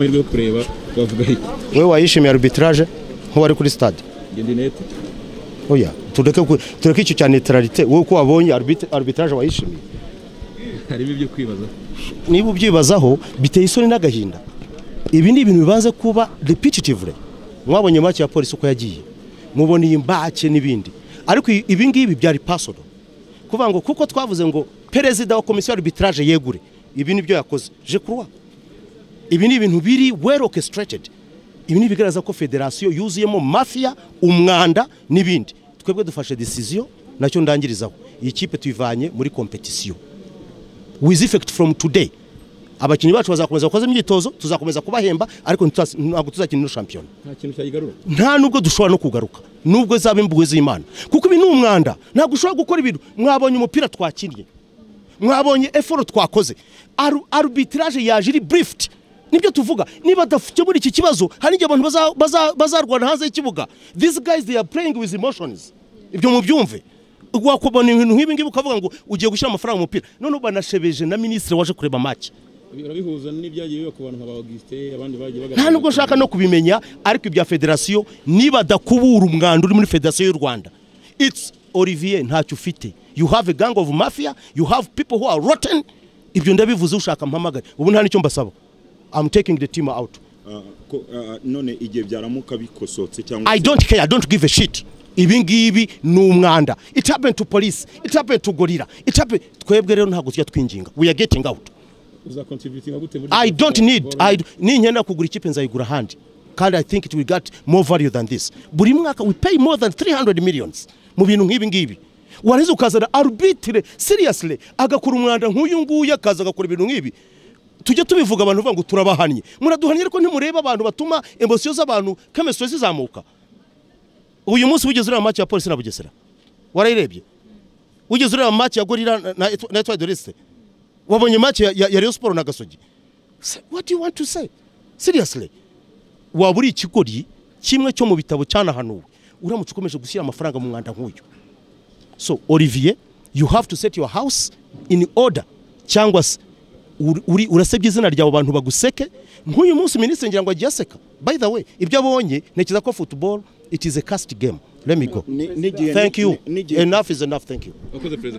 amahirwe yo kureba bavuga iki wowe wayishimiye arbitrage nk'uwari kuri stade gendinete oya tureke ku- tureke icyo cya neutralité wowe uko wabonye arbit- arbitrage wayishimiye harimo ibyo kwibaza niba ubyibazaho biteye isoni n'agahinda ibi ni ibintu bibanza kuba repetitively mwabonye make ya polisi uko yagiye muboneye imbake n'ibindi ariko i- ibi ngibi byari personal kuvuga ngo kuko twavuze ngo perezida wa komisiyo arbitrage yegure ibi ni byo yakoze je crois ibi ni ibintu biri well orchestrated ibi ni ibigaragaza ko federasiyo yuzuyemo mafiya umwanda n'ibindi twebwe dufashe decision nacyo ndangirizaho iyi kipe tuyivanye muri competition with effect from today abakinnyi bacu bazakomeza gukoza imyitozo tuzakomeza kubahemba ariko ntituz- ntabwo tuzakina no shampiyona nta kintu cyayigarura nta nubwo dushobora no kugaruka nubwo zaba imbuwe z'imana kuko ibi ni umwanda ntabwo ushobora gukora ibintu mwabonye umupira twakinnye mwabonye eforo twakoze Aru- arbitrage yaje iri burifiti nibyo tuvuga niba adakemura iki kibazo hari igihe abantu baza- baza- bazarwana hanze y'ikibuga these guys they are playing with emotions ibyo mubyumve wakubona ibintu nk'ibi ngibi ukavuga ngo ugiye gushyira amafaranga mu mupira noneho banashebeje na minisitiri waje kureba make urabihuza n'ibyagiye biba ku bantu nka ba Augustin abandi bagiye bagaragara nta nubwo nshaka no kubimenya ariko ibya federasiyo niba adakubura umwanda uri muri federasiyo y'u rwanda it's olivier ntacyo ufite you have a gang of mafia you have people who are rotten ibyo ndabivuze ushaka mpamagare ubu nta n'icyo mbasaba i'm taking the team out Ah, ko- ah, none igihe byaramuka bikosotse cyangwa i se- don't care i don't give a shit ibi ngibi ni umwanda it happened to police it happened to gorilla it happened twebwe rero ntabwo tujya twinginga we are getting out uzakontributinga gute muri I don't need I ninkenda kugura ikipe nzayigura ahandi kandi I think it will get more value than this buri mwaka we pay more than 300 millions mu bintu nk'ibi ngibi wareze ukazana arbitre seriously agakora umwanda nk'uyu nguyu akaza agakora ibintu nk'ibi tujya tubivuga abantu bavuga ngo turabahannye muraduhannye ariko ntimureba abantu batuma emosiyo z'abantu chemistry zizamuka uyu munsi wigeze ureba match ya polisi na bugesera warayirebye wigeze ureba match ya gorira na- na Etoile- na Etoile de l'Est wabonye match ya, ya, ya Rayon Sport na Gasogi Say, what do you want to say seriously waba uri ikigori kimwe cyo mu bitabo cyanahanuwe uramutse ukomeje gushyira amafaranga mu mwanda nk'uyu so olivier you have to set your house in order cyangwa se uri- uri- urasebya izina ryawe abantu baguseke nk'uyu munsi minisitiri ngira ngo agiye aseka by the way ibyo abonye ntekereza ko football it is a cast game let me go Ni- n'igihe- thank you ni- n'igihe- enough is enough thank you wakoze perezida